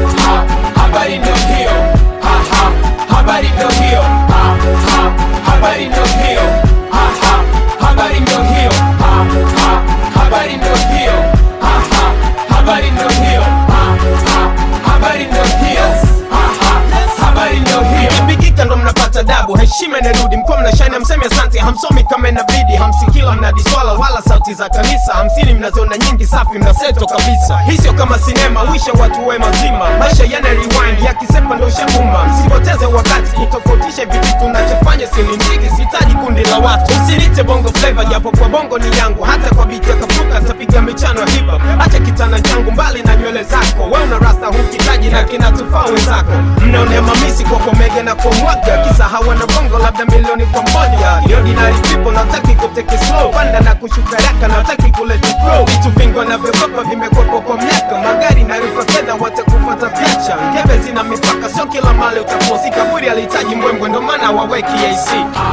habari ndio hiyo ha ha habari ndio hiyo ha ha habari ndio hiyo ha ha habari ndio hiyo ha ha habari ndio hiyo ha ha habari ndio hiyo ha ha habari ndio hiyo ha ha habari ndio hiyo ikipigika ndo mnapata dabu heshima inarudi mkuwa mnashani mseme asante hamsomi kama inabidi hamsikila mnadiswala wala sauti za kanisa hamsini mnaziona nyingi safi mnaseto kabisa hii sio kama sinema wisha watu we mazima maisha yana rewind yakisepa ndo shakuma msipoteze wakati nitofautishe hivi vitu nachofanya silindigi sitaji kundi la watu usinite bongo flava japo kwa bongo ni yangu hata kwa biti ya kapuka tapiga michano ya hip hop acha kitana changu mbali na nywele zako we una rasta hukitaji na kinatufaa wenzako mnaonea mamisi kwa komege na kwa mwaga kisa hawana bongo labda milioni kwa moja Ni ordinary people nataki kuteke slow panda na kushuka raka nataki kuleta pro vitu vingi wanavyokopa vimekwepo kwa miaka magari na rufa fedha watakufata picha ngeve zina mipaka sio kila mali utaposi kaburi alihitaji mbwembwe ndo maana waweki AC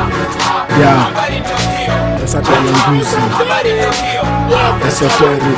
Yeah. Esoteric nguzi. Esoteric.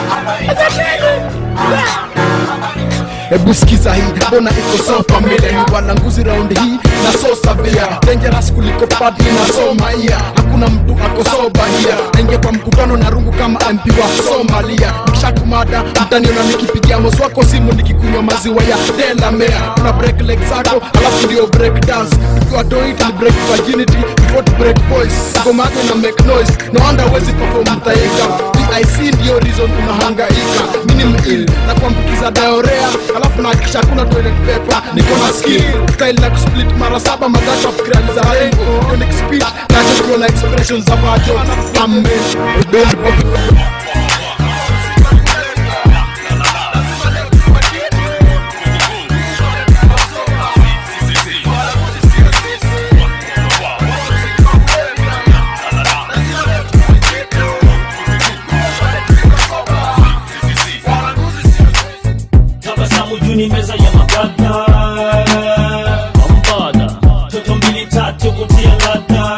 hebu sikiza hii mbona iko so familia ni bwana nguzi raundi hii na so savia dangerous kuliko padri na so maia hakuna mtu ako so bahia naingia kwa mkutano na rungu kama mp wa somalia nikishakumada mtaniona nikipigia mosi wako simu nikikunywa maziwa ya delamea una break leg zako alafu ndio break dance tukiwa doit ni break virginity before to break voice ngomako na make noise no wonder wezi perform mtaika vic ndio reason unahangaika mini mil na kuambukiza daorea alafu nahakikisha hakuna toilet paper niko na skill style na kusplit mara saba magacho fikirani za rainbow unique speech nacho kuona expressions za macho amen tabasamu juu ni meza ya magada Ombada toto mbili tatu kutia ladha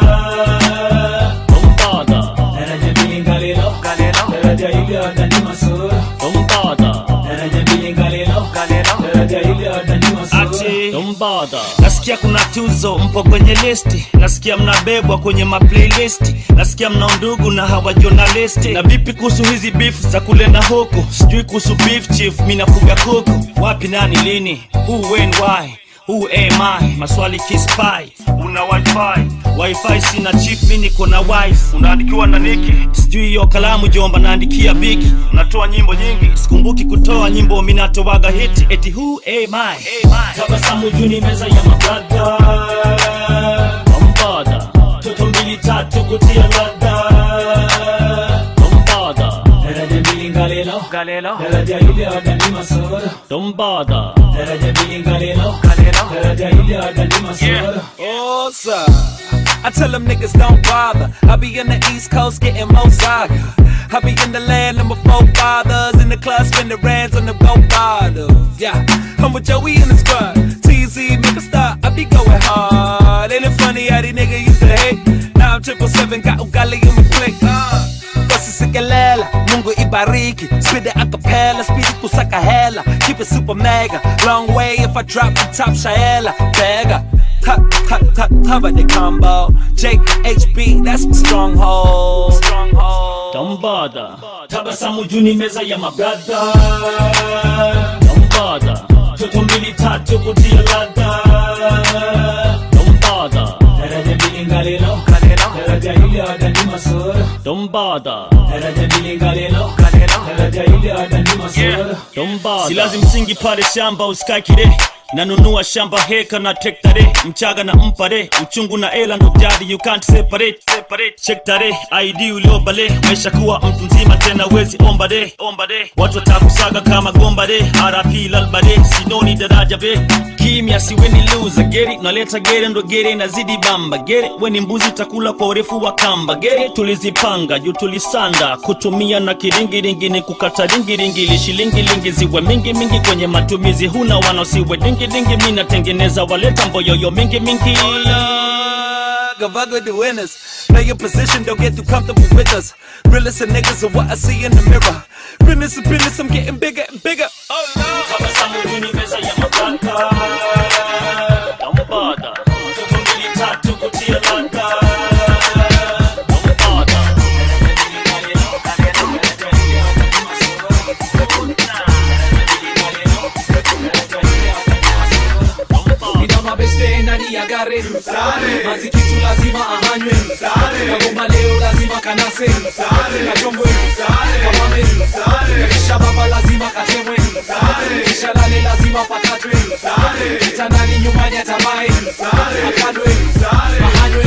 Ombada daraja mbili ngalilo daraja hili adani masura Ombada daraja mbili ngalilo daraja hili adani masura Ombada nasikia kuna tuzo mpo kwenye listi nasikia mnabebwa kwenye maplaylist nasikia mna undugu na hawa journalisti na vipi kuhusu hizi beef za kule na huku sijui kuhusu beef chief mi nafuga kuku wapi nani lini who when why Who am I? Maswali kispai Una wifi Wifi sina chief mi niko na wife Unaandikiwa na niki Sijui hiyo kalamu jomba naandikia biki Unatoa nyimbo nyingi Sikumbuki kutoa nyimbo mi natoaga hiti Eti who am I? tabasamu juu ni meza ya magada Ombada toto mbili tatu kutia ladha Ombada daraja mbili ngalilo daraja hili adani masura Dombada daraja mbili ngalilo daraja hili adani masura Oh, sir. I tell them niggas don't bother. I be in the East Coast getting more saga. I be in the land of my forefathers. In the club, spin the rands on the gold bottles. Yeah, I'm with Joey in the squad. TZ, make a stop. I be going hard. Ain't it funny how these niggas used to hate? Now I'm triple seven, got ugali in my click. Uh. Wasisikelela, Mungu ibariki Spit it acapella, speed it kusaka hela Keep it super mega, long way if I drop the top shaela Beggar, top, top, top, cover the combo Jake HB, that's my stronghold Stronghold Dombada tabasamu juu ni meza ya magada Dombada toto mbili tatu kutia ladha Dombada daraja mbili ngalilo daraja daraja hili wadani masoro Don't bother. daraja mbili ngalelo daraja hili wadani masoro Don't bother. Si lazim msingi pale shamba usikae kile nanunua shamba heka na tektare mchaga na mpare uchungu na ela ndo jadi you can't separate separate check tare id uliobale maisha kuwa mtu mzima tena wezi omba de omba de watu watakusaga kama gomba de rp lalbade sinoni daraja be kimya siweni loser geri naleta gere ndo gere inazidi bamba gere weni mbuzi utakula kwa urefu wa kamba gere tulizipanga juu tulisanda kutumia na kiringiringi ni kukata ringiringi ili shilingilingi ziwe mingi mingi kwenye matumizi huna wanaosiwe dingi mi natengeneza waleta mboyoyo mingi mingi Gavag with the winners. Know your position, don't get too comfortable with us. Realest of niggas are what I see in the mirror. Business is business, I'm getting bigger and bigger. Oh no! Don't bother. Tuko mbili tatu kutia langa. ina mabeste ndani ya gare mazikitu lazima ahanywe kagomba leo lazima kanase kachombwe kamame kisha baba lazima katemwe kisha lale lazima pakatwe kitandani nyumbani atamae akadwe ahanywe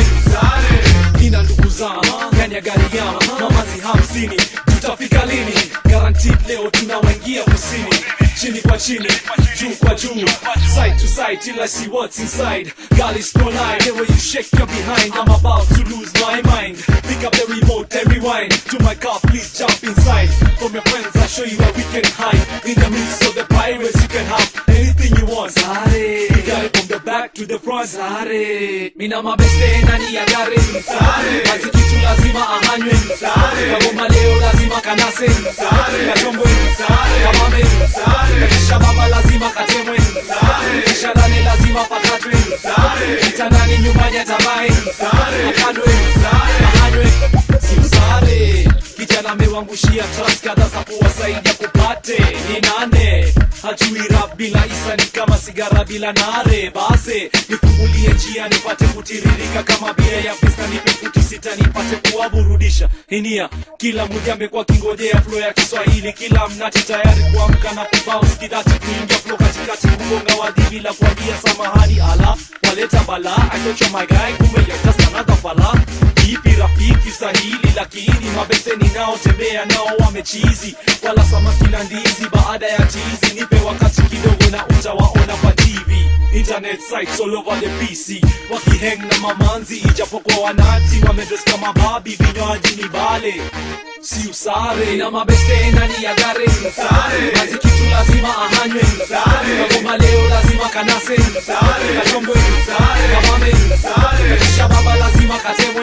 ina ndugu zama ndani ya gari yama mamazi hamsini tutafika lini guaranteed leo tunawaingia kusini chini kwa chini juu kwa juu side to side till I see what's inside girl is no lie the way you shake your behind I'm about to lose my mind pick up the remote and rewind to my car please jump inside from your friends I'll show you where we can hide in the midst of the pirates you can have anything you want Sare you got it from the back to the front Sare mina mabeste ndani ya gari Sare mazikitu lazima ahanywe Sare kagoma leo lazima kanase Sare kachombwe Sare kamame Sare kisha baba lazima katemwe Sare kisha lale lazima pakatwe Sare kitandani nyumbani atamae Sare akadwe Sare ahanywe si usare kijana amewangushia trust kadha za kuwasaidia kupate ni nane hajui rap bila isa ni kama sigara bila nare base nifungulie njia nipate kutiririka kama bia ya pesa nipe futi sita nipate kuwaburudisha inia kila mmoja amekuwa kingojea flo ya kiswahili kila mnati tayari kuamka na kubao skidati kuingia flo katikati kugonga wadhi bila kuambia samahani ala waleta bala achocha magai kumbe ya just another fala ipi rafiki sahili lakini mabeseni nao tembea nao wamechizi wala samaki na ndizi baada ya tizi nipe wakati kidogo na utawaona kwa tv internet sites all over the pc wakiheng na mamanzi ijapokuwa wanati wamedres kama babi vinywaji ni bale si usare na mabeste ndani ya gare mazikitu lazima ahanywe kagoma leo lazima kanase kachombwe kamame kisha baba lazima katemwe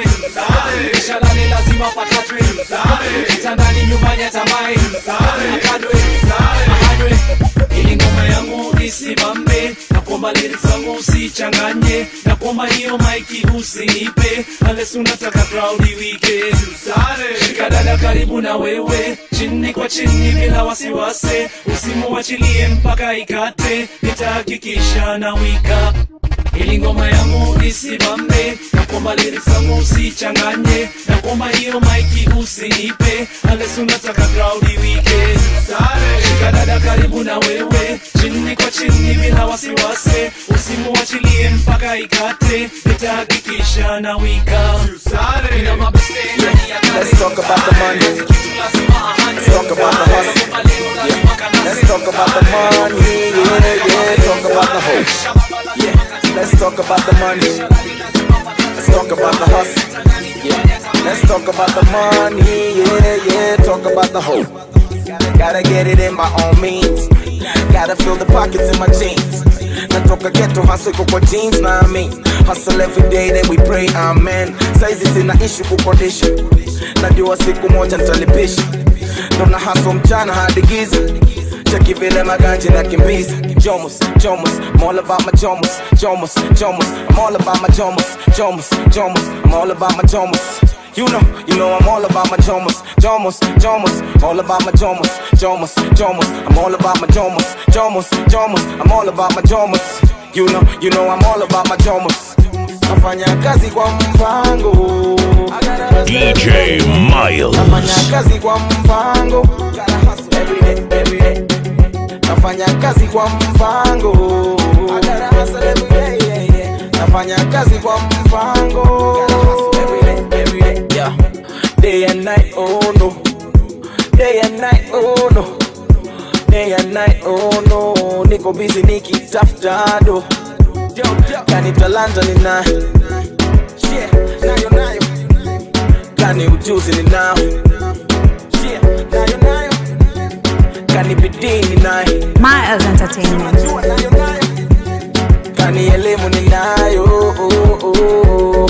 kisha lale lazima pakatwe kitandani nyumbani atamae akadwe ahanywe ili ngoma yangu isimame na kwamba lyrics zangu usichanganye na kwamba hiyo maiki usinipe unless unataka crowd iwike shika dada karibu na wewe chini kwa chini bila wasiwasi usimuachilie mpaka ikate nitahakikisha na wika ili ngoma yangu isimame na kwamba lyrics zangu usichanganye na kwamba hiyo maiki usinipe unless unataka crowd iwike shika dada karibu na wewe chini kwa chini bila wasiwasi usimuachilie mpaka ikate nitahakikisha na wika Ina mabeste ndani ya gari. Let's talk about the money. Let's talk about the hustle. Yeah. Let's talk about the money. Yeah, yeah. Talk about the hope. Yeah. Let's talk about the money. Let's talk about the hustle. Yeah. Let's talk about the money. Yeah, yeah. Talk about the hope. Gotta get it in my own means. Gotta fill the pockets in my jeans. natoka ghetto hustle iko kwa jeans na ami hustle every day then we pray amen saizi sina issue kukodisha najua siku moja nitalipisha ndo na hustle mchana hadi giza cheki vile maganji na kimbiza jomus jomus I'm all about my jomus jomus jomus I'm all about my jomus jomus jomus I'm all about my jomus You know, you know I'm all about my jomus, jomus, jomus, all about my jomus, jomus, jomus. I'm all about my jomus, jomus, jomus. I'm all about my jomus. You know, you know I'm all about my jomus. nafanya kazi kwa mpango DJ Miles. nafanya kazi kwa mpango Every day, every day. nafanya kazi kwa mpango Every day, yeah, yeah. nafanya kazi kwa mpango Every day, every day, yeah. day and night oh no day and night oh no day and night oh no niko busy nikitafuta do kani talanta ninayo Yeah, nayo nayo kani ujuzi ninao Yeah, nayo nayo kani bidii ninayo Miles Entertainment. kani elimu ninayo oh, oh, oh.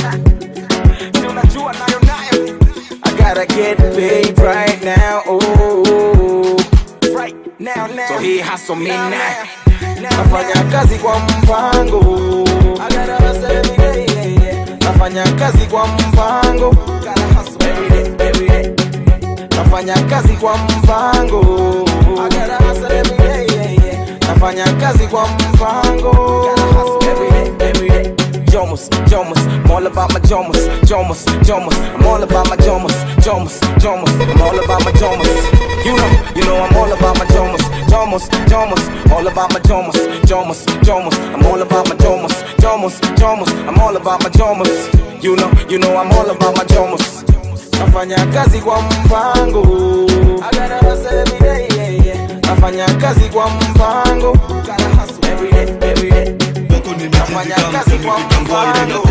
Si unajua nayo nayo I gotta get paid right now oh, oh, oh. Right now, now. So he hustle me now nafanya kazi kwa mpango I gotta hustle every day, yeah, yeah. nafanya kazi kwa mpango Gotta hustle every day, every day. nafanya kazi kwa mpango I gotta hustle every day, yeah, yeah. nafanya kazi kwa mpango Gotta hustle every day, every day. Jomus, Jomus, I'm all about my Jomus, Jomus, Jomus, I'm all about my Jomus, Jomus, Jomus, I'm all about my Jomus. You know, you know I'm all about my Jomus, Jomus, Jomus, all about my Jomus, Jomus, Jomus, I'm all about my Jomus, Jomus, Jomus, I'm all about my Jomus. You know, you know I'm all about my Jomus. Nafanya kazi kwa mpango I gotta hustle every day, yeah, yeah. Nafanya kazi kwa mpango Gotta hustle every day, every day. Nafanya kazi kwa mpango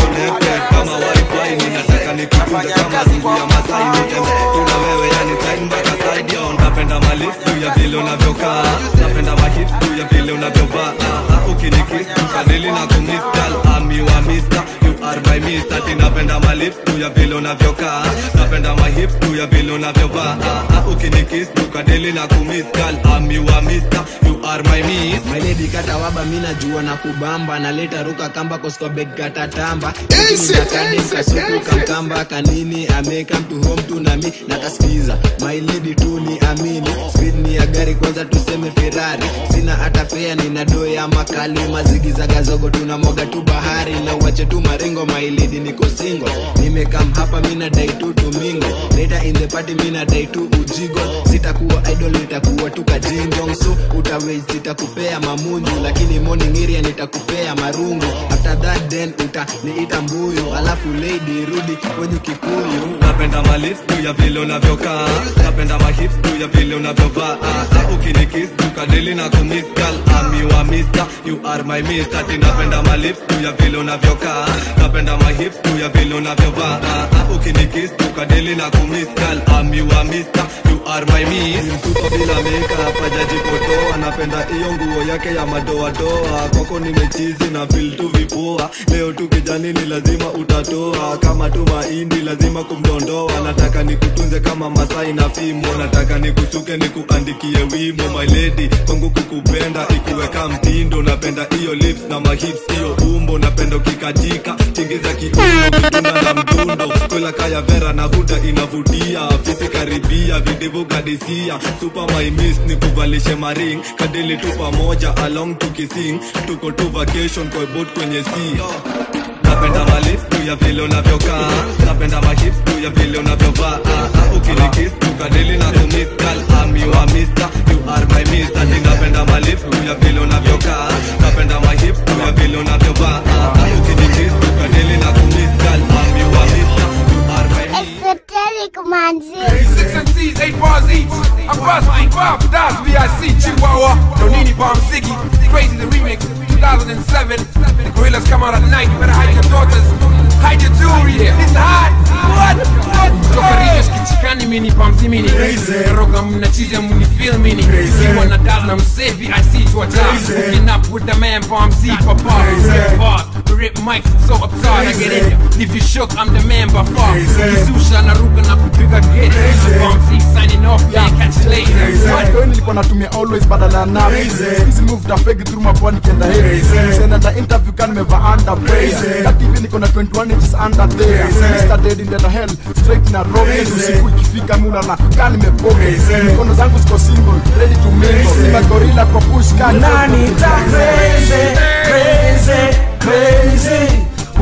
kama wifi ninataka nikutunze kama ndugu ya Masai nitembee tu na wewe yani side mpaka side yo napenda malif juu ya vile unavyokaa napenda mahip juu ya vile unavyovaa Ah, ah, ukinikiss tukadili na kumiss girl I'm your mister you are my mister ati napenda malif juu ya vile unavyokaa napenda mahip juu ya vile unavyovaa Ah, ah, ukinikiss tukadili na kumiss girl I'm your mister you are my miss My lady kata waba mina jua na kubamba naleta ruka kamba kosko bed kata tamba kadem kasuku kamkamba kanini ameka mtu home tu nami nakasikiza my lady tu ni amini speed ni ya gari kwanza tuseme ferrari sina hata fea nina doo ya makali mazigizagazogo tunamwaga tu bahari na uache tu maringo my lady niko single nimekam hapa mina dai tu tumingo later in the party mina dai tu ujigo sitakuwa idol nitakuwa tu kajinjong so utawei sitakupea mamunju lakini morning area nitakupea marungu after that then utaniita mbuyu alafu lady rudi kwenye kikuyu napenda malif juu ya vile unavyokaa napenda mahip juu ya vile unavyovaa Ah, ah, ukinikiss tukadili na kumiss girl I'm your mister you are my mister ati napenda malif juu ya vile unavyokaa napenda mahip juu ya vile unavyovaa Ah, ah, ukinikiss tukadili na kumiss girl I'm your mister you are my miss mtuko bila makeup hajajipotoa napenda hiyo nguo yake ya madoadoa kwako nimechizi na feel tu vipoa leo tu kijani ni lazima utatoa kama tu mahindi lazima kumdondoa nataka nikutunze kama masai na fimo nataka nikusuke nikuandikie wimo my lady kwangu kukupenda ikuweka mtindo napenda hiyo lips na mahips hiyo umbo napenda ukikatika tingiza kiuno kitunda na mdundo kwela kaya vera na huda inavutia fisi karibia videvu kadisia super my miss ni kuvalishe maring kadili tu pamoja along tukising tuko tu vacation kwa boat kwenye sea napenda malif juu ya vile unavyokaa napenda mahip juu ya vile unavyovaa Ah, ah, ukinikiss tukadili na kumiss girl I'm your mister you are my mister ati napenda malif juu ya vile unavyokaa napenda mahip juu ya vile unavyovaa Ah, ah, ukinikiss tukadili na kumiss girl I'm your mister you are my Esoteric manzi. Six MCs, eight bars each. I'm busting five stars, VIC, Chihuahua, Nonini Bomb Ziggy, Crazy the Remix, 2007. The gorillas come out at night, you better hide your daughters, hide your jewelry, it's hot. What? What? Toka Rio kichikani mini pamsi mini Roga mna chiza muni feel mini See wanna dab na msevi I see to a job Hooking up with the man bomb Z papa Bars, we rip mics so absurd I get in ya If you shook I'm the man by far Kizusha na ruka na kupiga get Bomb Z signing off yeah catch you later What? Ndio nilikuwa natumia always badala ya napi hizi move tafegi through mapwani kienda hivi senda ta interview kan nimeva under prayer kati hivi niko na 21 inches under there Mr dead in the hell straight na rock usiku ikifika mula na kan nimepoke mikono zangu ziko single ready to mingle Simba gorilla kwa push kan Nani ta crazy, crazy, crazy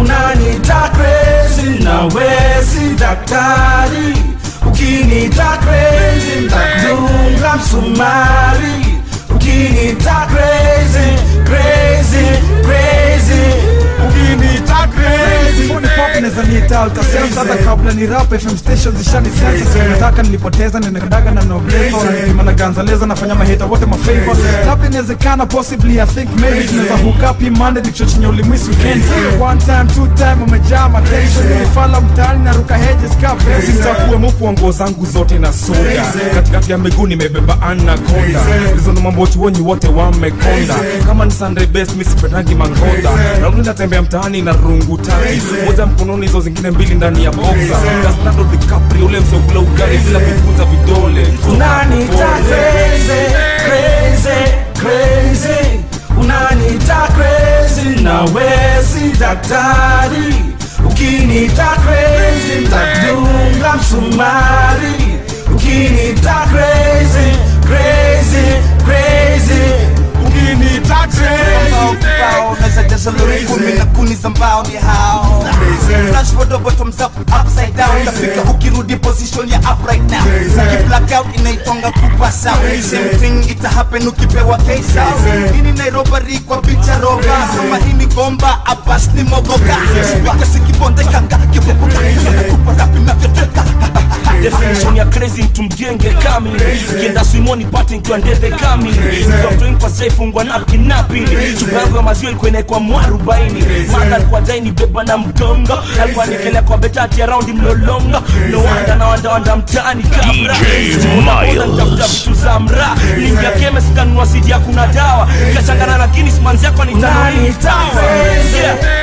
unanita crazy na wesi daktari ukinita crazy ntakdunga msumari ukinita crazy crazy crazy ukinita crazy Phone pop neza niita ultrasense hata kabla ni rap FM station zishani sense nataka nilipoteza ninakadaga na nobleza wananipima na ganzaleza nafanya maheta wote mafavor labda inawezekana possibly I think maybe tunaweza hook up hii Monday nikichochenye ulimwisi weekend one time two time umejaa matension nilifala mtaani na ruka hedges ka fence sitakuwe mufu wa nguo zangu zote na soda katikati ya miguu nimebeba anakonda hizo ndo mambo chuonyi wote wamekonda kama ni sunday best mi sipendangi mangoda raundi natembea mtaani na rungu tati moja mkononi hizo zingine mbili ndani ya boxa Leonardo DiCaprio ule msokula ugali bila kukunza vidole unanita crazy crazy crazy unanita crazy na wesi daktari ukinita crazy ntakdunga msumari ukinita crazy crazy crazy ukinita crazy unazajaza lori kumi na kuni za mbao ni hao flash photo bottoms up upside down tafika ukirudi position ya up right now ukiblack out inaitonga kupasa same thing ita happen ukipewa kesa ini nairobari kwa picha roba kama hii ni gomba abas ni mogoka spika sikibondekanga kibubuka kupa rapi navyoteka definition ya crazy mtu mjenge kamili kienda swimoni pate nkiwa ndeve kamili kwa saifungwa napkin napili chupa yangu ya maziwa ilikuwa inaekwa mwarubaini mada alikuwa daini beba na mgongo alikuwa nikelea kwa betati ya raundi mlolongo no wanda na wanda wanda mtaani kabra Miles. nitafuta vitu za mra lingia keme sikanunua sidi ya kuna dawa kachangana na guinness manzi yako ni unanita crazy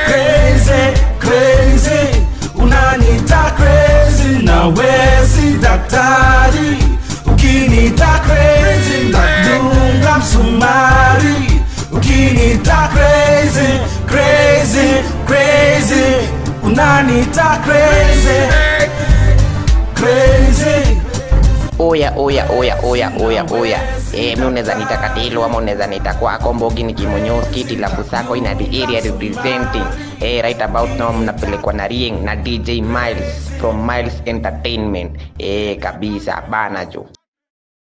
crazy crazy unanita crazy na wesi daktari ukinita crazy ntakdunga msumari ukinita crazy crazy crazy unanita crazy crazy oya oya oya oya oya oya eh, mi unaweza nita katilo ama unaweza nita kwako mbogi ni kimonyoski tilabu sako ina the area representing eh, right about now mnapelekwa na rieng na dj miles from miles entertainment eh, kabisa bana jo